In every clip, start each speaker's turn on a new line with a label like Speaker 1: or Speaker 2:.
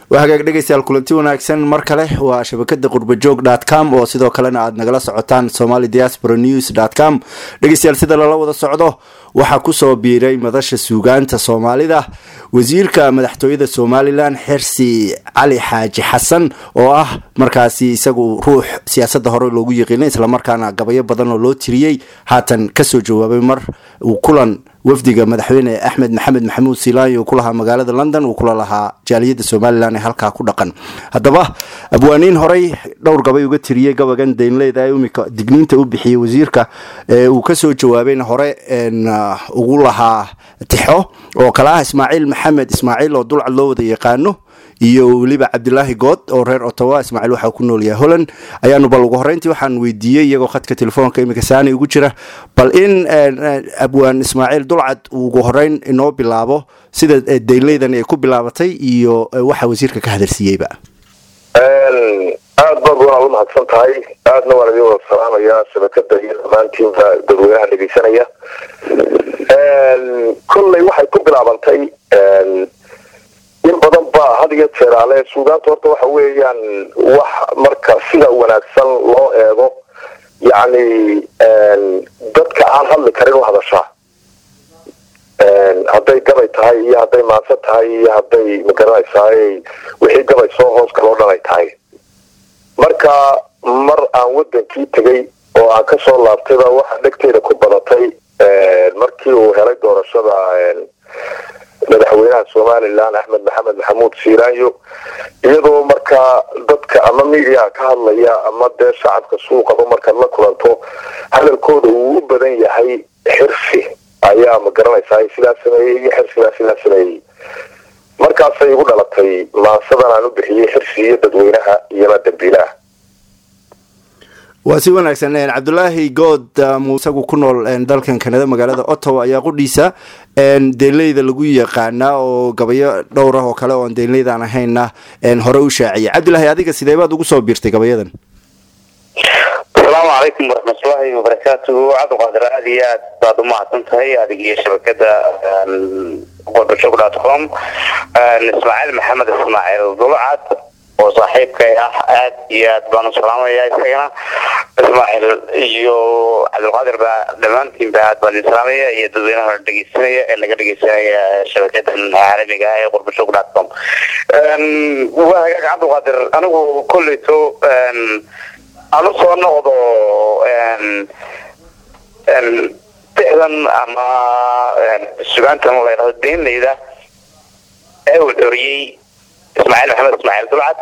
Speaker 1: waa hagaag dhegeystayaal kulanti wanaagsan mar kale waa shabakada qurbajoog dot com oo sidoo kalena aad nagala socotaan somali diaspora news dot com dhegeystayaal sida lala wada socdo waxaa kusoo biiray madasha suugaanta soomaalida wasiirka madaxtooyada somalilan xirsi cali xaaji xasan oo ah markaasi isagu ruux siyaasada hore loogu yiqiinay islamarkaana gabayo badan oo loo tiriyey haatan kasoo jawaabay mar uu kulan wafdiga madaxweyne axmed maxamed maxamuud silaanyo uu ku lahaa magaalada london uu kula lahaa jaaliyada somalilan ee halkaa ku dhaqan haddaba abwaaniin horey dhowr gabay uga tiriyey gabagan daynleeda imika digniinta u bixiyey wasiirka uu kasoo jawaabayna hore ugu lahaa tixo oo kale ah ismaaciil maxamed ismaaciil oo dulcad loo wada yaqaano iyo weliba cabdilaahi good oo reer ottawa ismaaciil waxaa ku nool yahay holland ayaanu bal ugu horeyntii waxaan weydiiyey iyagoo khadka telefoonka imika saani ugu jira bal in abwaan ismaaciil dulcad uu ugu horeyn inoo bilaabo sida dayleydan ay ku bilaabatay iyo waxa wasiirka ka hadalsiiyeyba
Speaker 2: aad baad waa u mahadsan tahay aadna waan idin wada salaamayaa shabakada iyo dhammaantiinba dadweynaha dhegeysanaya kolley waxay ku bilaabantay in badan ba had iyo jeeraale suugaanta horta waxa weeyaan wax marka sida wanaagsan loo eego yacni dadka aan hadli karin u hadashaa hadday gabay tahay iyo hadday maanse tahay iyo hadday magaranaysaay wixii gabay soo hoos galoo dhan ay tahay marka mar aan wadankii tegay oo aan kasoo laabtayba waxa dhegteeda ku badatay markii uu helay doorashada madaxweynaha somalilan axmed maxamed maxamuud siiraanyo iyadoo markaa dadka ama midiaha ka hadlaya ama dee shacabka suuqaba markaad la kulanto hadalkooda uu u badan yahay xirsi ayaa ma garanaysaa sidaa sameeyey iyo xirsigaa sidaa sameeyey markaasay igu dhalatay maansadan aan u bixiyey xirsi iyo dadweynaha iyona dambiilaha
Speaker 1: waa si wanaagsan cabdulaahi good isagu ku nool dalkan kanada magaalada ottawa ayaa qudhiisa deeleyda lagu yaqaanaa oo gabayo dhowr ah oo kale oon deeleydan ahayna hore u shaaciyay cabdilaahi adiga sidee baad ugu soo biirtay gabayadan
Speaker 3: asalaamu calaykum waraxmatullaahi wabarakaatuhu cabdiqaadir aada iyo aad baad umahadsan tahay adig iyo shabakada qodbajog dot com ismaaciil maxamed ismaaciil dulcad oo saaxiibkay ah aad iyo aad baan u salaamaya isagana ismaaciil iyo cabdilqaadir ba dhammaantiin ba aad baan idin salaamaya iyo dadweynaha dhegeysanaya ee naga dhegeysanaya shabakadan caalamiga ah ee qurbashog dot com waa hagaag cabdilqaadir anigu kolleyto aan usoo noqdo dixdan ama sugaantan la ydhahdo deenleyda ee uu xoriyey ismaaciil maxamed ismaaciil dulcad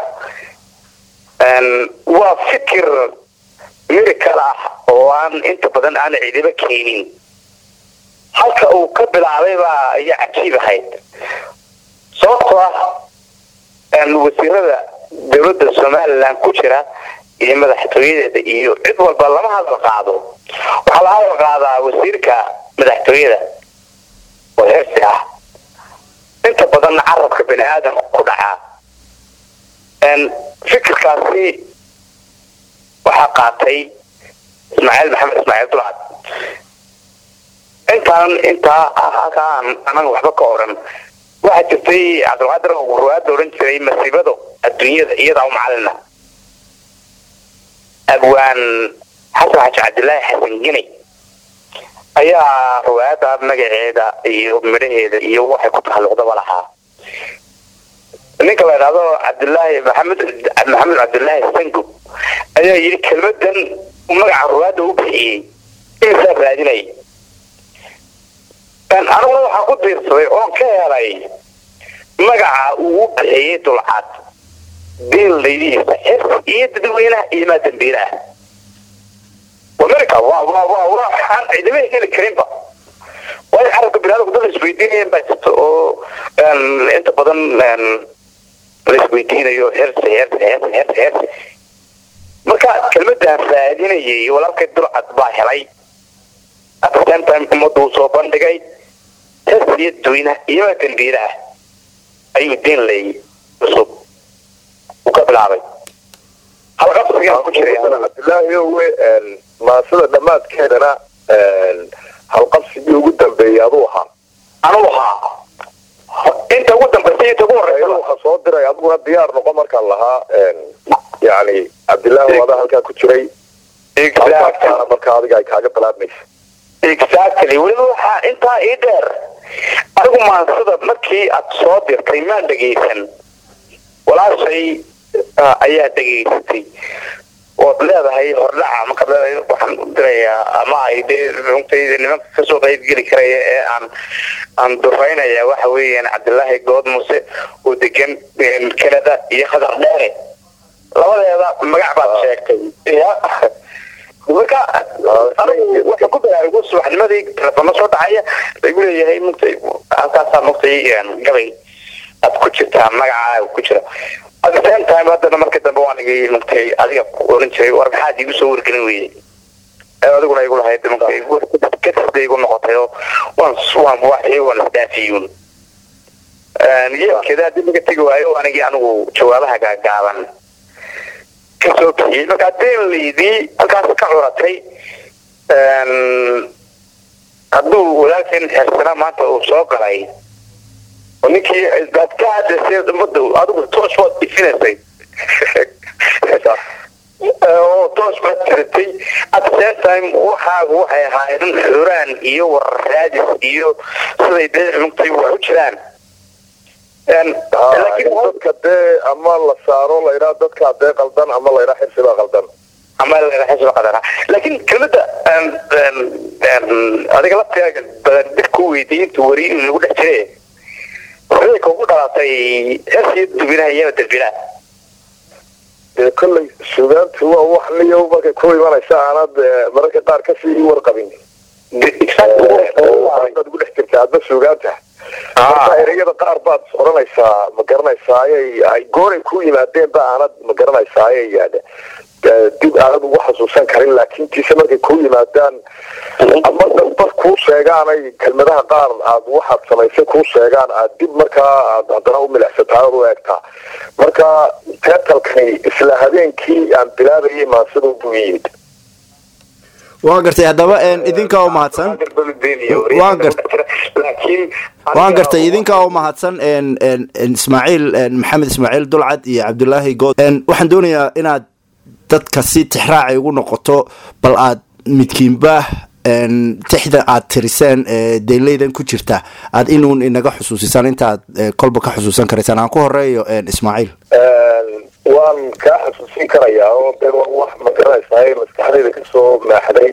Speaker 3: waa fikir miracle ah oo aan inta badan aan cidiba keenin halka uu ka bilaabay baa ayaa cajiib ahayd sababtoo ah wasiirada dowladda somalilan ku jira iyo madaxtooyadeeda iyo cid walba lama hadal qaado waxaa la hadal qaadaa wasiirka madaxtooyada oo heersi ah inta badanna carabka bani aadam ku dhacaa fikirkaasi waxaa qaatay ismaaciil maxamed ismaaciil dulcad intaan intaa halkaa anaga waxba ka oran waxaa jirtay cabdilqaadir ruwaada odhan jiray masiibado adduunyada iyadaa u macalina abwaan xasan xaji cabdilaahi xasan gini ayaa ruwaayada magaceeda iyo midhaheeda iyo waxay ku tahalluqdaba lahaa ninka la idhahdo cabdilaahi maxamed maxamed cabdilaahi sangub ayaa yidhi kelmadan magaca ruwaada u bixiyey insaa raadinay aniguna waxaa ku diirsaday oon ka helay magaca uu u bixiyey dulcad diin laydihiisa xir iyo dadweynaha iyo maa dambiilaha america waa waa waa waxaan cidima heli karinba waayo carabka binaadamku dad isweydiinayaan baa jirta oo inta badan la isweydiinayo xirsi xirsi xirsi xirsi xirsi marka kelmadaan raadinayay walaalkay dulcad baa helay at the same time ummadda uu soo bandhigay xirsi iyo dadweynaha iyo maa dambiilaha ayuu diin lay cusub uu ka bilaabay halqabsigaa ku jiray
Speaker 2: cabdilaahi owe maasada dhammaadkeedana halqabsigii ugu dambeeyay aduu ahaa
Speaker 3: anuu ahaa inta ugu dambaysa inta ugu horeysa
Speaker 2: waxaa soo diray adiguna diyaar noqo markaan lahaa yani cabdillaahi wadaa halkaa ku jiray halkaasana marka adiga ay kaaga bilaabmaysa
Speaker 3: exactly weliba waxaa intaa ii dheer adigu maansada markii aad soo dirtay maan dhegaysan walaashay ayaa dhegaysatay ood leedahay hordhaca markaad leedahay waxaan u dirayaa ama ay dee runtayda nimanka kasoo qaybgeli karaya ee aan aan dufaynaya waxa weeyaan cabdilaahi good muse oo degan canada iyo khadar dheere labadeeda magac baad sheegtay ya marka anigu waxa ku baraarugo subaxnimadii telefoona soo dhacaya lagu leeyahay mugtay halkaasaa mugtay gabay aad ku jirtaa magacaa ku jira at the same time haddana markii dambe waan igi mugtay adiga ku oran jiray war maxaad igu soo wargelin weyday adiguna igu lahayd mugtay kadibda igu noqotay oo waan waan waxii waan isdaafiyuun yeelkeeda haddii laga tegi waayo anigii anigu jawaabaha gaagaaban kasoo bixiyey markaa deenlaydii halkaas ka curatay hadduu walaalkeen xeersana maanta uu soo galay oo ninkii aad ka hadlaysay umada adigu toos waad ifinaysay oo toos baad jiratay at the same time waxaagu waxay ahaayeen xuraan iyo warar raadis iyo siday dee mugtay wax u jiraan
Speaker 2: dadka dee ama la saaro laydhaa dadkaa dee qaldan ama laydhaa xirsibaa qaldan
Speaker 3: ama xisba qadara laakiin kelmada adiga laftiga badan dib ku weydiiyey intuu wari in lagu dhex jire waxay kugu dhalatay xirsiyo dubinaha iyo dalbilaha
Speaker 2: dee kollay sugaantu waa wax niyo markay ku imanaysa aanad mararka qaar kasii warqabin baad ugu dhex jirta adba sugaanta marka ereyada qaar baad oranaysaa ma garanaysaa ay gooray ku yimaadeen ba aanad ma garanaysaa ayay dib aanad ugu xasuusan karin laakiin tiise markay ku yimaadaan ama dadbad kuu sheegaan ay kelmadaha qaar aad waxaad samaysay kuu sheegaan aad dib markaa aad haddana u milicsataa ood u eegtaa marka teetalkani isla habeenkii aan bilaabayay maansida buu yimid
Speaker 1: waa gartay haddaba idinka oo mahadsan waan gartay idinka oo mahadsan ismaaciil maxamed ismaaciil dulcad iyo cabdulaahi good waxaan doonayaa inaad dadka si tixraacay ugu noqoto bal aad midkiinba tixda aad tiriseen deeleydan ku jirta aad inuun inaga xusuusisaan intaaad kolba ka xusuusan karaysaan aan ku horeeyo ismaaciil
Speaker 2: waan kaa xasuusin karayaa oo de wax ma garanaysaa maskaxdayda kasoo maaxday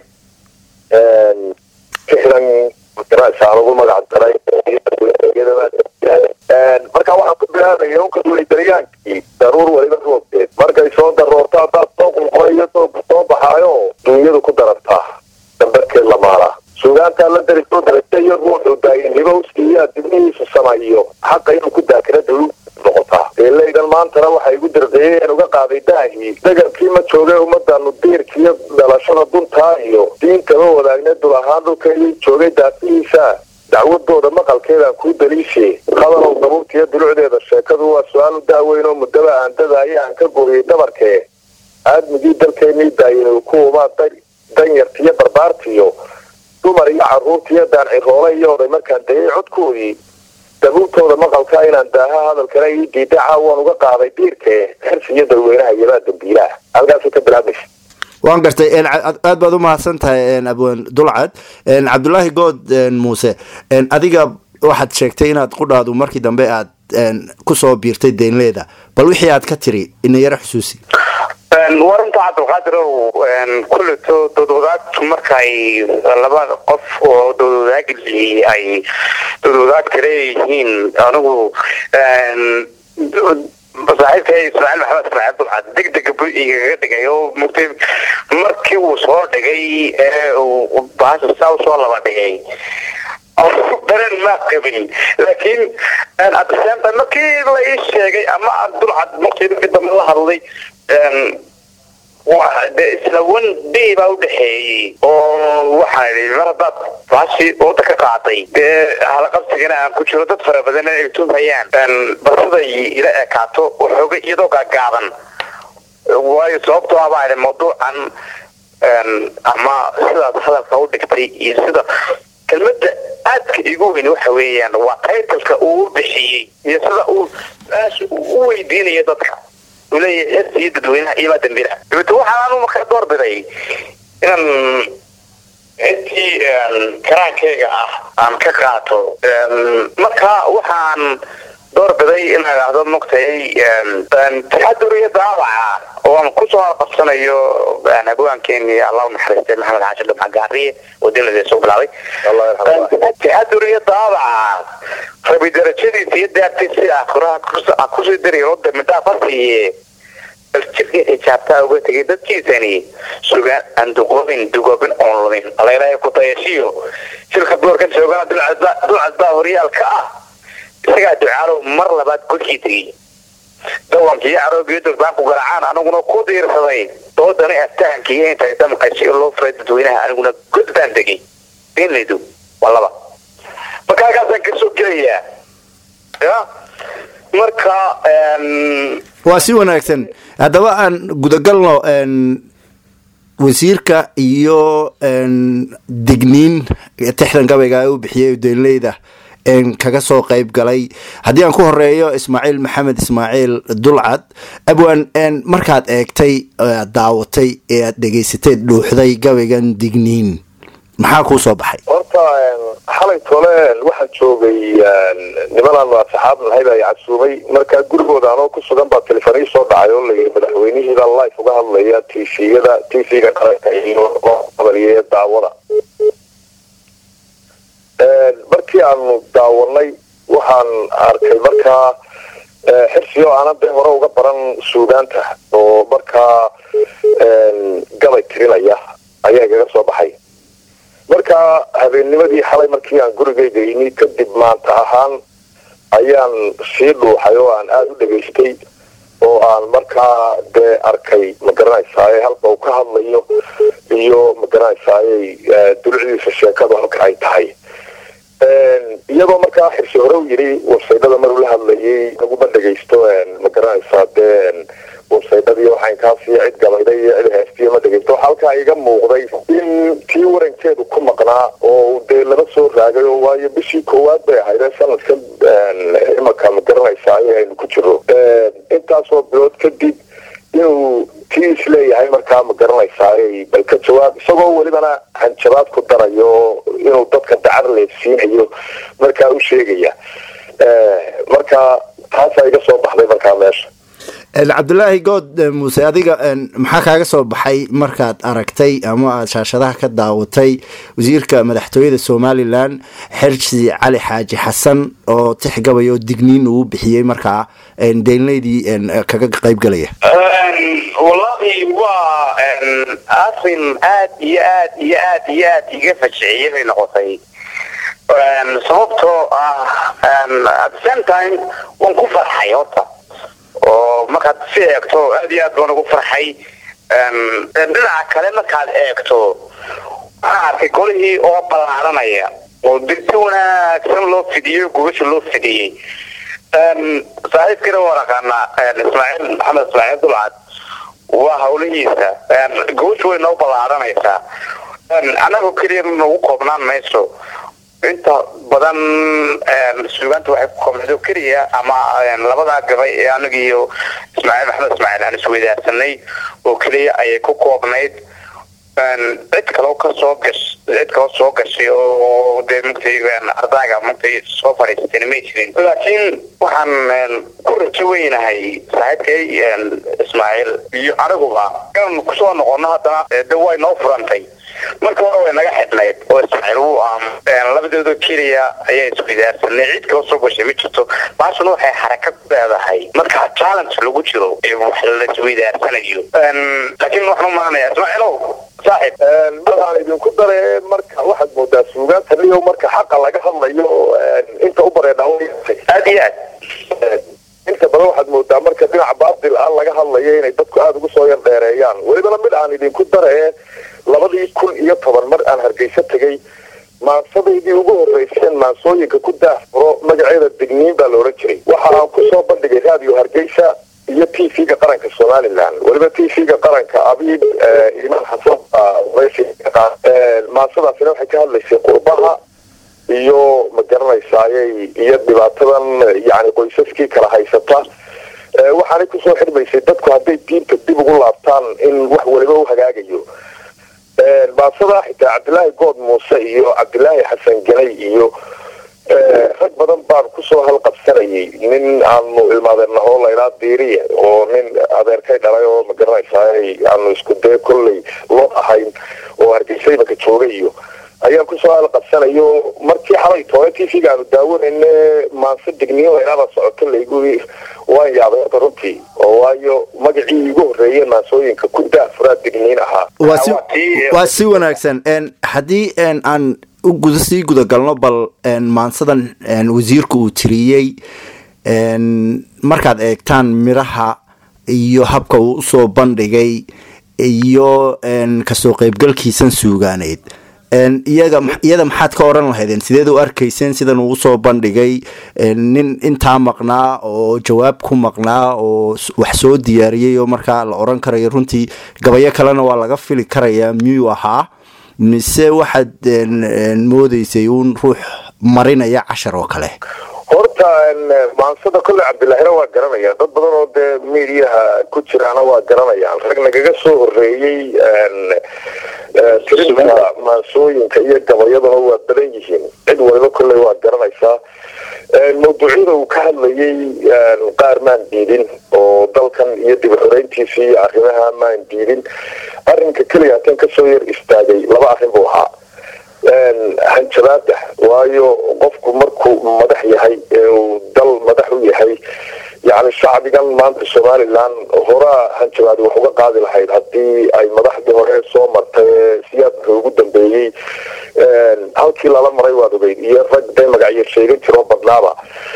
Speaker 2: tixdan magaranaysaa lagu magac daray marka waxaan ku bilaabaya unka duulidaryaankii daruur weliba roogteed markay soo daroorto haddaad soo qulqulayo doogku soo baxaayo duunyadu ku darartaa dambarkeed la maalaa suugaantaa la dari soo darata iyo ruuxu daayinimo uskiiyaa dibnihiisa samayo xaqa inuu ku daakira dawlu noqotaa deelaydan maantana waxay igu dirqiyeen uga qaaday daahii dagarkii ma joogay ummadanu diirkiiyo dhalashada duntaa iyo diintaba wadaagna dul ahaan dhulkeedii joogay daafihiisa dacwadooda maqalkeedaan kuu daliishe hadalow dabuubtiiyo dulucdeeda sheekadu waa su-aal u daaweyn oo muddaba aan dadaayo aan ka gooyay dabarkee aadmigii dalkeenii daayinay kuwabaa danyartiyo barbaartiyo dumar iyo caruurtiiyo daanciroole iyo oday markaan dayay codkoodii dabuubtooda maqalka inaan daaha hadalkana ii diida caawaan uga qaaday diirkee xirsi iyo dadweynaha iyobaa dambiilaha halkaasay ka bilaabaysa
Speaker 1: waan gartay aad baad u mahadsan tahay abwaan dulcad cabdulaahi good muuse adiga waxaad sheegtay inaad qudhaadu markii dambe aad kusoo biirtay deynleeda bal wixii aad ka tiri ina yaro xusuusi
Speaker 3: warinta cabdilqaadirow kulleto doodwadaagtu markay laba qof oo doodwadaagli ay doodwadaagta leeyihiin anigu saaxiibkay ismaaciil maxamed ismaaciil dulcad degdega bu igaga dhigay oo mugtay markii uu soo dhigay ee uu bahasha saa usoo laba dhigay dareen ma qabin laakiin adasenta markii la ii sheegay ama dulcad markii markii dambe la hadlay de isla one day baa udhexeeyey oo waxaa idhi mar haddaad baashi wada ka qaaday dee halaqabsigana aan ku jiro dad fara badan ay tuhayaan bal siday ila ekaato waxooga iyadoo gaagaaban waayo sababtoo ah baa idhi mawduucan ama sidaad hadalka u dhigtay iyo sida kelmadda aadka igu weyn waxa weeyaan waa taytalka uu bixiyey iyo sida uu su-aasha u weydiinayo dadka uu leeyahay xis iyo dadweynaha iyo maa dambira dabeete waxaan anu markaa doorbiday inaan intii karaankeyga ah aan ka qaato marka waxaan doorbiday in idhaahdo maogtay taxadur iyo daawaca oo aan kusoo qabsanayo abwaankeeni allah unaxariistay maxamed xaashi dhumca gaariye oo dilada soo bilaabay taxadur iyo daawaca rabi darajadiisa iyo daartiisa akhiraha kusii dariyo damidhaaf ha siiye baljirkii xijaabtaa uga tegay dadkiisani sugaan aan duqoobin dugoobin oon lumin alaylahay ku dayashiyo shirka boorkan joogana dulcad baa horyaalka ah isagaa ducaalow mar labaad godkii tegey dawankii caroogiyo durbaanku garaacaan aniguna ku diirsaday doodani aftahankiiyo intay damqashi loo furay dadweynaha aniguna god baan tegey inlaydu waa laba marka halkaasaan kasoo gelayaa ya marka
Speaker 1: waa si wanaagsan haddaba aan gudagalno wasiirka iyo digniin tixdan gabayga u bixiyay udeeleyda kaga soo qayb galay haddii aan ku horeeyo ismaaciil maxamed ismaaciil dulcad abwan markaad eegtay aad daawatay ee aad dhegaysatay dhuuxday gabaygan digniin maxaa kuu soo baxay
Speaker 2: horta xalay tole waxaa joogay nimanaan saxaab nahay baa casuumay markaa gurigooda anoo ku sugan baa telefonii soo dhacay oo layii madaxweynihiibaa life uga hadlaya tviyada tvga qaranka iyo qabaliye daawada markii aanu daawanay waxaan arkay markaa xirsi oo aanan dee hore uga baran suudaanta oo markaa gabay tirinaya ayaa igaga soo baxay marka habeennimadii xalay markii aan gurigayga yimi kadib maanta ahaan ayaan sii dhuuxay oo aan aada u dhegaystay oo aan markaa dee arkay magaranaysaay halka uu ka hadlayo iyo magaranaysaay dulucdiisa sheekadu halka ay tahay iyadoo markaa xirsi hore u yidhi websaydada maruu la hadlayay laguma dhegaysto magaranaysaa dee websaydadii waxaan kaasii cid gabayday iyo cid heestiyo ma dhegaysto waxaa halkaa iga muuqday in tii warankeedu ku maqnaa oo dee laba soo raagay oo waayo bishii koowaad bay ahayd sanadka imanka magaranaysaa aynu ku jiro intaasoo bilood kadib inuu tii isleeyahay markaa ma garanaysaa bal ka jawaab isagoo welibana hanjabaad ku darayo inuu dadka dacar leefsiinayo markaa u sheegaya marka taasaa iga soo baxday markaa meesha
Speaker 1: cabdulaahi good muuse adiga maxaa kaaga soo baxay markaad aragtay ama aada shaashadaha ka daawatay wasiirka madaxtooyada somalilan xersi cali xaaji xasan oo tix gabay oo digniin uu bixiyey markaa deelneydii kaga qayb galaya
Speaker 3: wallahi waa arin aad iyo aad iyo aad iyo aad iga fajiciyay bay noqotay sababtoo ah at the same time waan ku farxay horta oo markaad si eegto aad iyo aad baan ugu farxay dhinaca kale markaad eegto waxaan arkay golihii oo ballaaranaya oo dirti wanaagsan loo fidiyey gubasha loo fidiyey saaxiibkiina waa naqaanaa ismaaciil maxamed ismaaciil dulcad waa hawlihiisa gubasha way noo ballaaranaysaa annaga keliya nagu koobnaan mayso inta badan suugaanta waxay ku koobnayd oo keliya ama labadaa gabay ee anaga iyo ismaaciil maxamed ismaaciil aan isweydaarsanay oo keliya ayay ku koobnayd cid kaloo kasoo gash cid kaloo soo gashay oo dee mugtay ardaaga mugtay soo fadhiisatayna may jirin laakiin waxaan ku rajo weynahay saaxiibkay ismaaciil iyo aniguba inaan kusoo noqono haddana de way noo furantay marka hore way naga xidhnayd oo ismaaciil wuu aam labadooda keliya ayaa isweydaarsanay cid kaloo soo gashay ma jirto baashuna waxay xaraka ku leedahay marka challenge lagu jiro ee wax la isweydaarsanayo laakiin waxaan u maanaya ismaaciilow saaxib
Speaker 2: waxaan idinku dare marka waxaad moodaa suugaanta liyow marka xaqa laga hadlayo inta u bareedha
Speaker 3: aad iyo aad
Speaker 2: inta badan waxaad moodaa marka dhinaca baatil ah laga hadlayo inay dadku aada ugu soo yar dheereeyaan welibana mid aan idinku dare labadii kun iyo toban mar aan hargeysa tegay maansadaydii ugu horeyseen maansooyinka ku daafuro magaceeda digniin baa la odhan jiray waxa aan kusoo bandhigay raadiyo hargeysa iyo t v-ga qaranka somalilan weliba t v-ga qaranka abiib imaan xasan maansadaasina waxay ka hadlaysay qurbaha iyo ma garanaysaaye iyo dhibaatadan yani qoysaskii kala haysata waxaanay kusoo xirmaysay dadku hadday diinta dib ugu laabtaan in wax waliba u hagaagayo baasada xitaa cabdilaahi good muuse iyo cabdilaahi xasan ganay iyo rag badan baan kusoo halqabsanayay nin aanu ilmaadeernaho laydhaa diiriye oo nin adeerkay dhalay oo ma garanaysaay aanu isku dee kolley loo ahayn oo hargeysa imaka jooga iyo ayaan kusoo halqabsanayo markii xalay toole t v-ga aanu daawanayne maanse digniyo laydhaada socoto laygu waan yaabay horta runtii oo waayo magacii igu horreeyey maansooyinka ku daafuraa digniin ahaa
Speaker 1: waa si wanaagsan haddii aan sii gudagalno bal maansadan wasiirka uu tiriyey markaad eegtaan miraha iyo habka uu usoo bandhigay iyo kasoo qeybgalkiisan suugaaneyd iyada maxaad ka oran lahaydeen sideed u arkayseen sidan uu usoo bandhigay nin intaa maqnaa oo jawaab ku maqnaa oo wax soo diyaariyay oo markaa la oran karayo runtii gabayo kalena waa laga fili karayaa miyuu ahaa mise waxaad moodeysay uun ruux marinaya cashar oo kale
Speaker 2: horta maansada kolle cabdilahina waa garanaya dad badan oo dee mediaha ku jiraana waa garanayaan rag nagaga soo horeeyey tirinta maansooyinka iyo gabayaduna waa badan yihiin cid waliba kolley waa garanaysaa mawduucyada uu ka hadlayay qaar maan diidin oo dalkan iyo dib xoreyntiisa iyo arrimaha maan diidin arrinka keliya haatan kasoo yar istaagay laba arrin buu ahaa hanjabaada waayo qofku markuu madax yahay ee uu dal madax u yahay yani shacbigan maanta somalilan horaa hanjabaadi wax uga qaadi lahayd haddii ay madaxdii hore soo martay ee siyaadka ugu dambeeyey halkii lala maray waad ogeyd iyo rag day magacyo sheegan jiroo badnaaba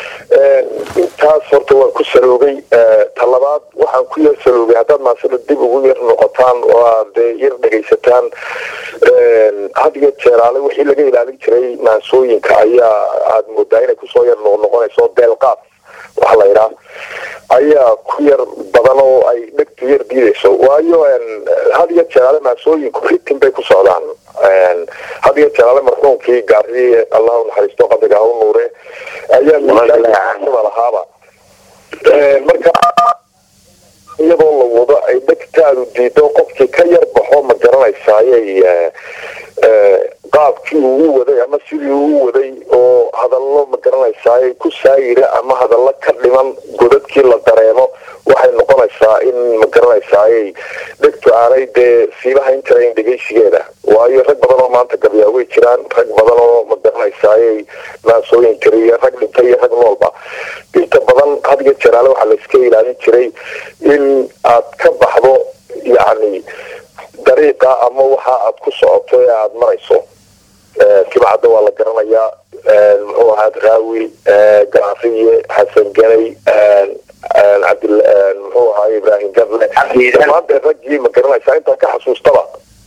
Speaker 2: intaas horta waan ku saloogay talabaad waxaan ku yar saloogay haddaad maasada dib ugu yar noqotaan oo aad yar dhegaysataan had iyo jeeraale wixii laga ilaalin jiray maansooyinka ayaa aada moodaa inay kusoo yar noqnoqonayso deelqaaf waxa la yidhaha ayaa ku yar badan oo ay dhegtu yar diidayso waayo had iyo jeeraale maansooyinku ritin bay ku socdaan had iyo jeeraale marxuumkii gaari allah u naxariisto qabriga ha u nuure ayaa miisaanka lahaaba marka iyadoo la wado ay dhegtaadu diido qofkii ka yar baxo ma garanaysaaye qaabkii uu waday ama sidii uu waday oo hadallo ma garanaysaay ku saayira ama hadallo ka dhiman godadkii la dareemo waxay noqonaysaa in ma garanaysaay dhegtu aanay dee siibahayn karayn dhegeysigeeda waayo rag badan oo maanta gabyaa way jiraan rag badan oo ma garanaysaay maasooyin kariya rag dhintay iyo rag noolba inta badan had iyo jeraale waxaa la iska ilaalin jiray in aad ka baxdo yacni dariiqa ama waxa aad ku socoto ee aada marayso kibcadda waa la garanayaa muxuu ahaa raawi gaafiye xasan ganay cabd muxuu ahaa ibraahim gadle dhammaanteen raggii ma garanaysaa intaan ka xasuustaba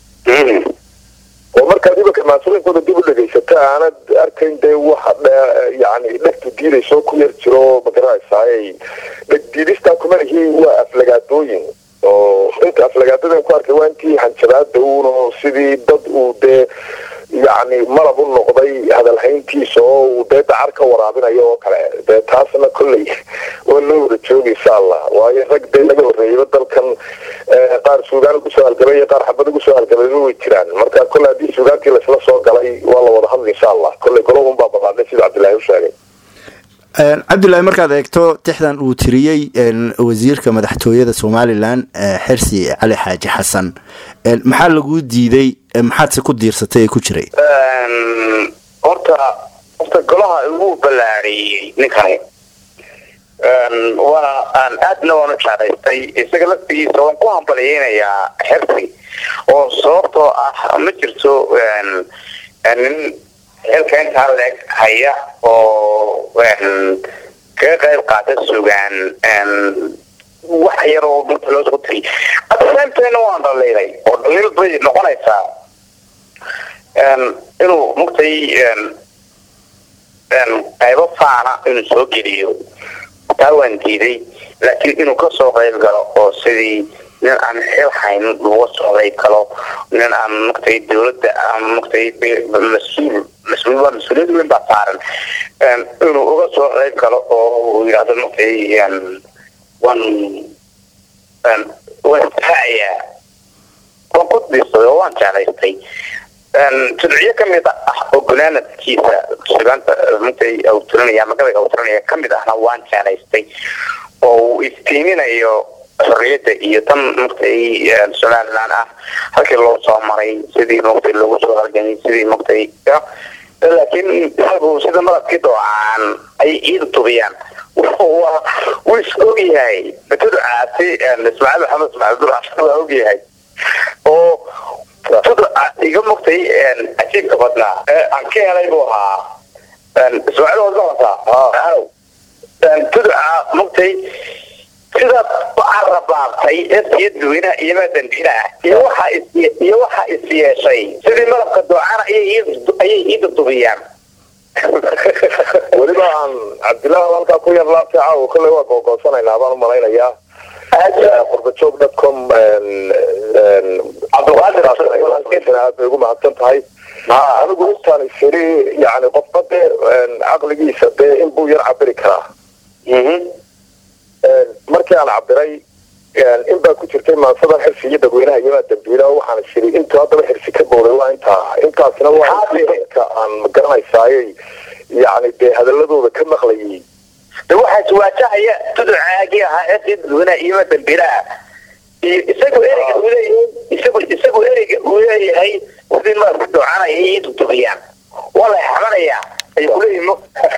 Speaker 2: oo markaad ibanka maasooyinkooda dib u dhegaysata aanad arkayn dee waxa yani dhegtu diidayso ku yar jiro ma garanaysaay dheg diidistaa kumalihi waa aflagaadooyin oo inta aflagaadadan ku arkay waa intii hanjabaada uun sidii dad uu dee yacni malab u noqday hadalhayntiisa oo uu dee dacar ka waraabinayo oo kale dee taasna kolley waa loo wada jooga insha allah waayo rag dee laga horreeyaba dalkan qaar suugaan ugu soo halgamay iyo qaar xabad ugu soo halgamayba way jiraan marka kolley haddii suugaantii laisla soo galay waa la wada hadla insha allah kolley golobun baa baqaadnay sida cabdillahi u sheegay
Speaker 1: cabdullaahi markaad eegto tixdan uu tiriyey wasiirka madaxtooyada somalilan xirsi cali xaaji xasan maxaa laguu diiday maxaadse ku diirsatay ee ku jiray
Speaker 3: horta horta golaha igu ballaariyey ninkani waana aan aadna waanu jeclaystay isaga laftigiisa waan ku hambaliyeynayaa xirsi oo sababtoo ah ma jirto nin xilka intaa leeg haya oo kaga qayb qaata sugaan wax yar oo dhulka loo soo tiriy adsaamteena waan dhaliilay oo dhaliil bay noqonaysaa inuu mugtay qaybo faana inuu soo geliyo taa waan diiday laakiin inuu kasoo qayb galo oo sidii nin aan xil hayn laga socday kalo nin aan maratay dawladda aan maratay mas-uul mas-uul waa mas-uuliyad weyn baa saaran inuu uga soo qayb galo oo uu yidhahdo maratay waan waan istaacayaa waan ku diirsaday oo waan jeclaystay judciyo kamid ah oo gunaanadkiisa sugaanta maratay awtirinaya magadaga awtirinaya kamid ahna waan jeclaystay oo uu istiiminayo xorriyadda iyo tan maratay somaliland ah halkii loo soo maray sidii maratay loogu soo halgamay sidii maratay laakiin isagu sida madabkii doocaan ay ciida tubiyaan wuu is ogyahay tudcaasi ismaaciil maxamed ismaaciil dulcaan waa ogyahay oo tudca iga mugtay cajiibka badnaa aan ka helay buu ahaa ismaaciil wadmaqasa tudca mugtay sidaad u carabaabtay erkiyo dadweynaha iyomaa dambiila ah iyo waxaa iyo waxaa is yeeshay sidii malabka doocana ayay ciida dubiyaan
Speaker 2: weliba aan cabdillahi halkaa ku yar laabtay caawa kolley waa googoosanaynaa baan u malaynayaa qurbajoog dadcom
Speaker 3: cabdiqaadir
Speaker 2: aad bay ugu mahadsan tahay anigu intaan isiri yani qofba dee caqligiisa dee in buu yar cabiri karaa markii aan cabiray in baa ku jirtay maansadan xirsi iyo dadweynaha iyomaa dambiila waxaan isiri intuu haddaba xirsi ka booday waa intaa intaasina waa dadka aan magaranaysaayey yani dee hadaladooda ka maqlayay
Speaker 3: de waxaa iswaajahaya tudcaagii ahaa erkii dadweynaha iyoma dambiilaha iyo isagu ereyga uu leeyahay isagu isagu ereyga uu leeyahay sidii malabka doocanaya iyo dudubiyaan waa la xamanayaa ay kuleeyihin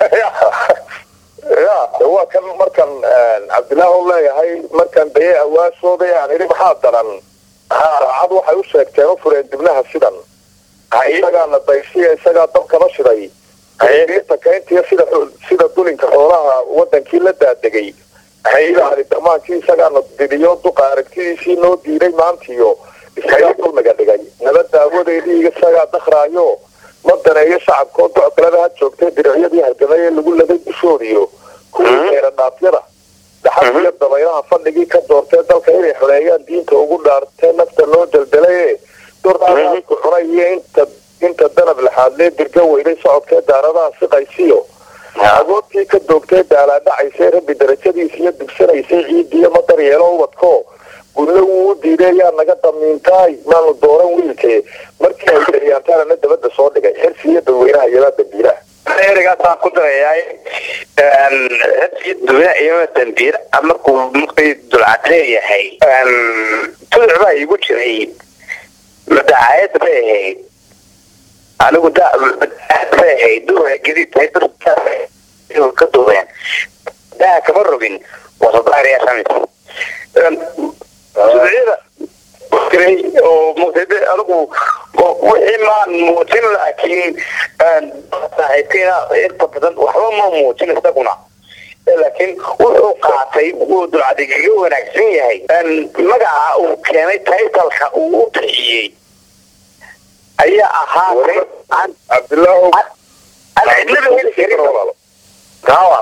Speaker 2: ya de waa kan markan cabdillaah u leeyahay markan daye awaasooday aan idhi maxaa daran saacad waxay u sheegteen u fureen dibnaha sidan isagaana dayshiya isagaa dabkaba shiday diirta kayntiya sida sida dulinka xoolaha wadankii la daadegay yani damaankii isagaana didiyo duqa aragtidiisii noo diiday maantiyo isagaa dulmiga dhigay nabad daawadeedii isagaa dakraayo ma daneeyo shacabkoo docgalada ha joogtay diricyadii hargamay ee lagu laday dushoodiyo kuwii eradhaafyada dhaxalkiyo dabaylaha fadhigii ka doortee dalka inay xoreeyaan diinta ugu dhaartee nafta noo daldalaye dordaaku cunay iyo inta inta danab laxaadlee dirga weyday socodkee daaradaha siqaysiyo agoodtii ka doogtee daalaadhacaysay rabbi darajadiisa iyo dugsanaysay ciidiyo ma daryeelo ubadko gudlo wuu u diiday yaa naga damiintaay maanu dooran wiilkee markii ay daryaantaanana dabada soo dhigay xirsi iyo dadweynaha iyomaa dambiilaha
Speaker 3: ereygaasaan ku darayaa hersiyo dadweynaha iyoma dambiil markuu markay dulcad leeyahay tuduc baa igu jiray madacaayad bay ahayd anigu da bay ahayd duha gadiid tahay ka duubeen daha kama rogin wasadaariyaa shamis suducyada jiray oo muqtade anigu wixii maan muujin laakiin saaxiibkayna inta badan waxba ma muujin isaguna laakiin wuxuu qaatay wuu dulcadigaga wanaagsan yahay magaca uu keenay taytalka uu u bixiyey ayaa ahaa
Speaker 2: cabdilaahu
Speaker 3: aan cidnaba heli karin kawa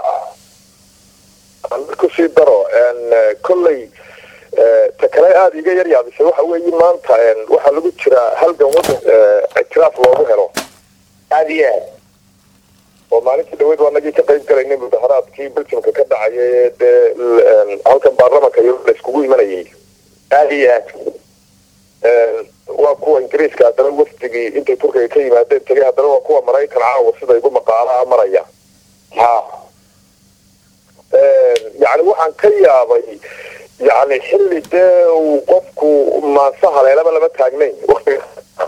Speaker 2: kusii daro kolley ta kale aada iga yar yaabisay waxa weeye maanta waxaa lagu jiraa halgan wadan ictiraaf loogu helo
Speaker 3: aada iyo aad
Speaker 2: oo maalintii dhaweyd waa nagii ka qayb galaynay mudaharaadkii beljimka ka dhacaya ee dee halkan baarlamanka iyo la iskugu imanayay
Speaker 3: aada iyo aad
Speaker 2: waa kuwa ingiriiska haddana wafdigii intay turkiga ka yimaadeen tegay haddana waa kuwa maraykan caawa sida igu maqaalaha maraya
Speaker 3: ha
Speaker 2: yani waxaan ka yaabay yani xilli dee uu qofku maansa haleelaba lama taagnayn watiga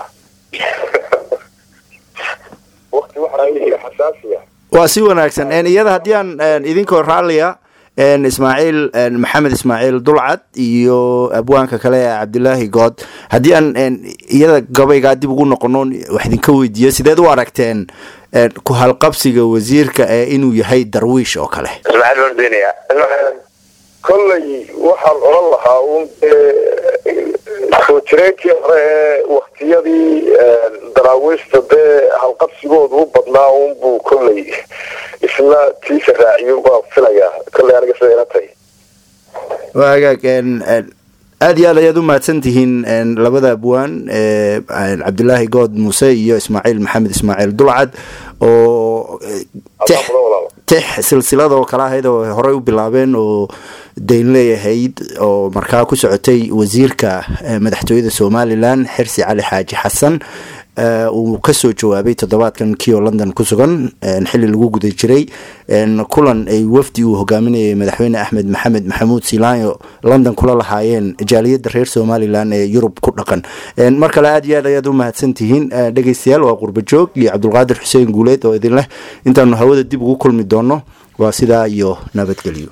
Speaker 2: wakti waxaa xasaasiya
Speaker 1: waa si wanaagsan iyada haddii aan idinkoo raalliya ismaaciil maxamed ismaaciil dulcad iyo abwaanka kale ee cabdilaahi good haddii aan iyada gabaygaa dib ugu noqono wax idinka weydiiyo sideed u aragteen ku halqabsiga wasiirka ee inuu yahay darwiish oo kale
Speaker 3: ismaaciil waan deenaya
Speaker 2: kolley waxaan odhan lahaa un dee soo jireenkii hore ee waktiyadii daraawiishta dee halqabsigoodu u badnaa unbuu kolley isna tiisa raaciyo baa filayaa kolley aniga sida ila tahay
Speaker 1: waa hagaag aada iyo aad ayaad u mahadsan tihiin labada abwaan cabdilaahi good muuse iyo ismaaciil maxamed ismaaciil dulcad oo tix silsiladoo kale ahayd oo horey u bilaabeen oo dayn leeyahayd oo markaa ku socotay wasiirka madaxtooyada somalilan xirsi cali xaaji xasan uu kasoo jawaabay toddobaadkan kio london ku sugan xili lagu guda jiray kulan ay wafdi uu hogaaminayay madaxweyne axmed maxamed maxamuud silaanyo london kula lahaayeen jaaliyadda reer somalilan ee yurub ku dhaqan mar kale aada iyo aad ayaad u mahadsan tihiin dhegeystayaal waa qurbajoog iyo cabdulqaadir xuseen guuleed oo idin leh intaanu hawada dib ugu kulmi doono waa sidaa iyo nabadgelyo